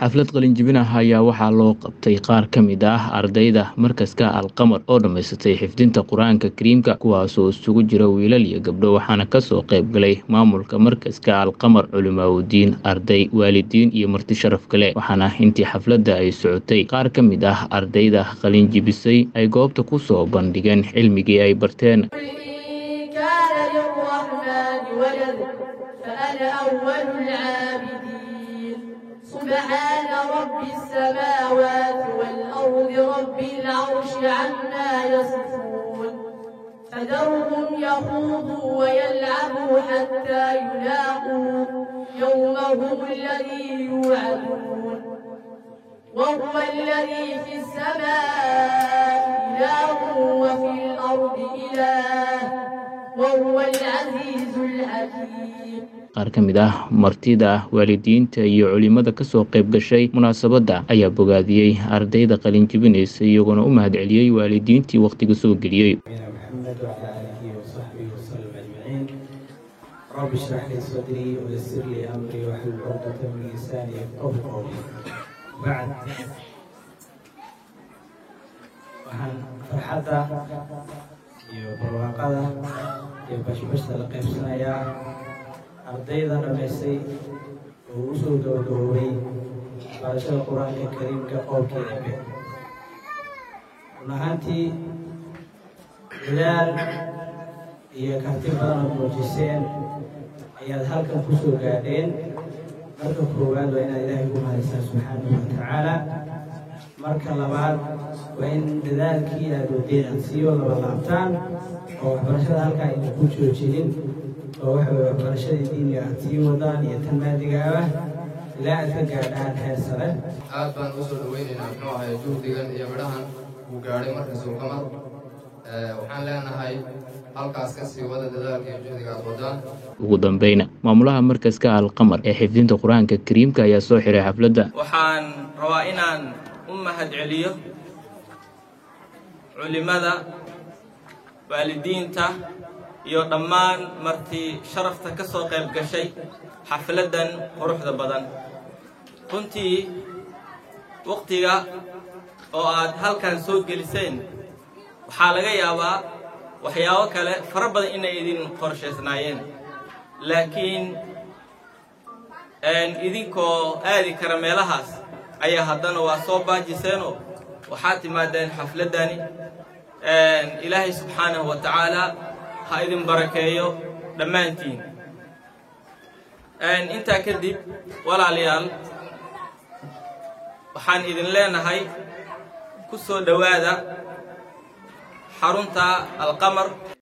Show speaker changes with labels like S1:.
S1: xaflad qalinjibin ah ayaa waxaa loo qabtay qaar ka mid ah ardayda markaska alqamar oo dhammaysatay xifdinta qur-aanka kariimka kuwaasoo isugu jira wiilal iyo gabdho waxaana kasoo qayb galay maamulka markaska alqamar culimaaudiin arday waalidiin iyo marti sharaf kale waxaana intii xafladda ay socotay qaar ka mid ah ardayda qalinjibisay ay goobta ku soo bandhigeen cilmigii ay barteen
S2: كان للرحمن ولد فأنا أول العابدين سبحان رب السماوات والأرض رب العرش عما يصفون فذرهم يخوضوا ويلعبوا حتى يلاقوا يومهم الذي يوعدون وهو الذي في السماء إله وفي الأرض إله وهو العزيز الحكيم
S1: qaar ka mid ah martida waalidiinta iyo culimada kasoo qayb gashay munaasabadda ayaa bogaadiyey ardayda qalinjibinaysa iyagoona u mahadceliyey waalidiintii wakhtiga soo geliyey
S3: محمد وعلى آله وصحبه وسلم أجمعين رب اشرح لي صدري ويسر لي أمري واحلل عقدة من لساني يفقهوا قولي بعد waxaan farxadda iyo barwaaqada iyo bashbashta la qaybsanayaa ardayda dhammaystay oo u soo gabagaboobay barashada qur-aanka kariimka qowlkeeda be run ahaantii dadaal iyo karti badan ood muujiseen ayaad halkan ku soo gaadheen marka koowaad waa inaad ilaahay ugu mahadisaan subxaanahu wa tacaala marka labaad waa in dadaalkii aad wadeen aad sii laba laabtaan oo waxbarashada halkaa ayna ku joojinin oo waxa weye waxbarashadii diiniga aad sii wadaan iyo tan maadiga ah ilaa aad ka gaadhaan heer sare
S4: aad baan usoo dhaweynaynaa muxuu ahay juhdigan iyo midhahan uu gaadhay markas uu qamar waxaan leenahay halkaas ka sii wada dadaalka iyo juhdiga aad wadaan
S1: ugu dambeyna maamulaha markaska alqamar ee xifdinta qur-aanka kariimka ayaa soo xiray xafladda
S5: waxaan rabaa inaan u mahadceliyo culimmada waalidiinta iyo dhammaan martii sharafta ka soo qayb gashay xafladdan quruxda badan runtii wakhtiga oo aad halkan soo geliseen waxaa laga yaabaa waxyaabo kale fara badan inay idin qorshaysnaayeen laakiin idinkoo aadi kara meelahaas ayaa haddana waa soo baajiseenoo waxaad timaadeen xafladdani ilaahay subxaanahu wa tacaala ha idin barakeeyo dhammaantiin intaa kadib walaalayaal waxaan idin leenahay ku soo dhowaada xarunta alqamar